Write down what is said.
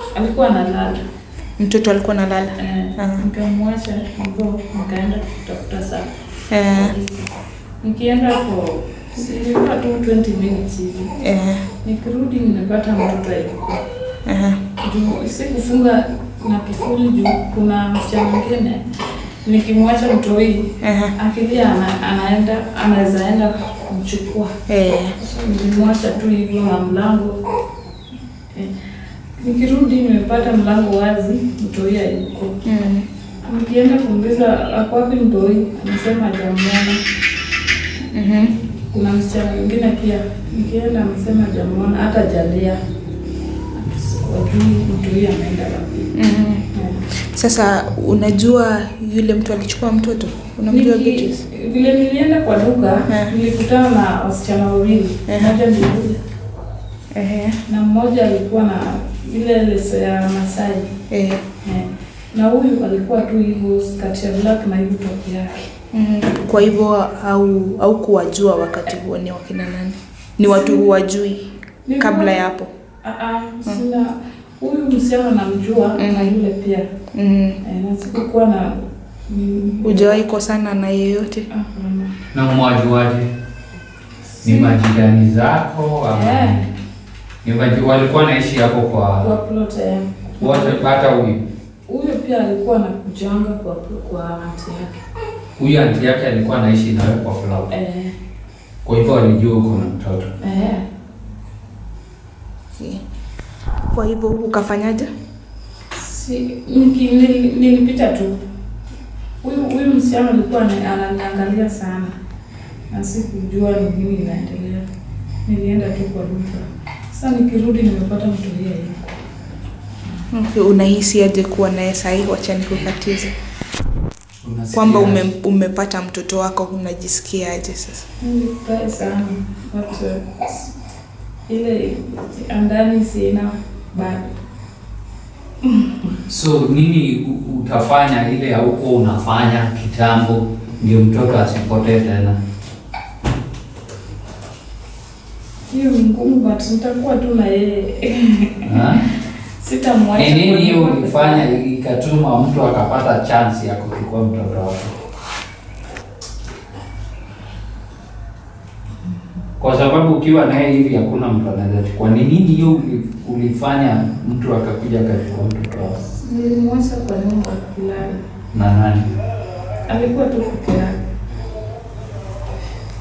alikuwa analala Mtoto alikuwa nalala. eh, Ah. nikamwacha hivyo, nikaenda kutafuta saa Eh, nikienda for ilikuwa tu 20 minutes hivi, eh, nikirudi nimepata mtoto alikuwa eh, juu sikufunga na kifuli juu kuna msichana mwingine nikimwacha mtoi eh, akilia ana, anaenda anaweza enda kumchukua eh, so nilimwacha tu hivyo na mlango eh. Nikirudi nimepata mlango wazi, mtoi hayuko. mm, Nikienda kuuliza ako wapi mtoi, anasema hajamuona. mhm, Kuna msichana mwingine pia, nikienda amesema hajamuona, hata jalia wajui mtoi ameenda wapi. mhm. Eh. Sasa unajua yule mtu alichukua mtoto? Unamjua Niki- Beatrice? Vile nilienda kwa duka Eh. nilikutana na wasichana wawili, Eh. mmoja ni yule Eh, na mmoja alikuwa na ile leso ya Masai eh, eh. na huyu alikuwa tu hivyo skati ya black na hivyo top yake. mhm. Kwa hivyo au au kuwajua wakati huo ni wakina nani? Ni watu huwajui kabla ya hapo? Ah, ah, sina huyu msichana namjua na yule pia Mhm. eh, na sikukuwa na mm, Hujawahi kosana na yeyote? hapana. Na mwajuaje? Ni majirani zako ama Eh. ni maji, walikuwa naishi hapo kwa kwa plot eh. wote, hata huyu Huyo pia alikuwa anakujanga kwa kwa anti yake huyu anti yake alikuwa anaishi nawe kwa flower, eh, kwa hivyo walijua uko na mtoto. eh. Kwa hivyo ukafanyaje? Si, niki, nili- nilipita tu. Huyu huyu msichana alikuwa ana- ananiangalia sana na sikujua ni nini inaendelea. Nilienda tu kwa duka. Sasa nikirudi nimepata mtu yeye yuko. Okay, unahisi aje kuwa naye sahii? Wacha nikukatize. Unasikia? Kwamba ume, umepata mtoto wako unajisikiaje sasa? Nilifurahi sana but uh, s- ile andani sina bado. So nini u- utafanya ile haukuwa unafanya kitambo ndio mtoto asipotee tena? Hiyo ni ngumu but nitakuwa tu na yeye. Ha? Sitamwacha. Ni nini kwa hiyo nyumba. ulifanya ikatuma mtu akapata chance ya kuchukua mtoto wako? Kwa sababu ukiwa naye hivi hakuna mtu anaweza chukua. Ni nini hiyo uli- ulifanya mtu akakuja akachukua mtoto wako? Nilimwacha kwa nyumba kulala. Na nani? Alikuwa tu peke yake.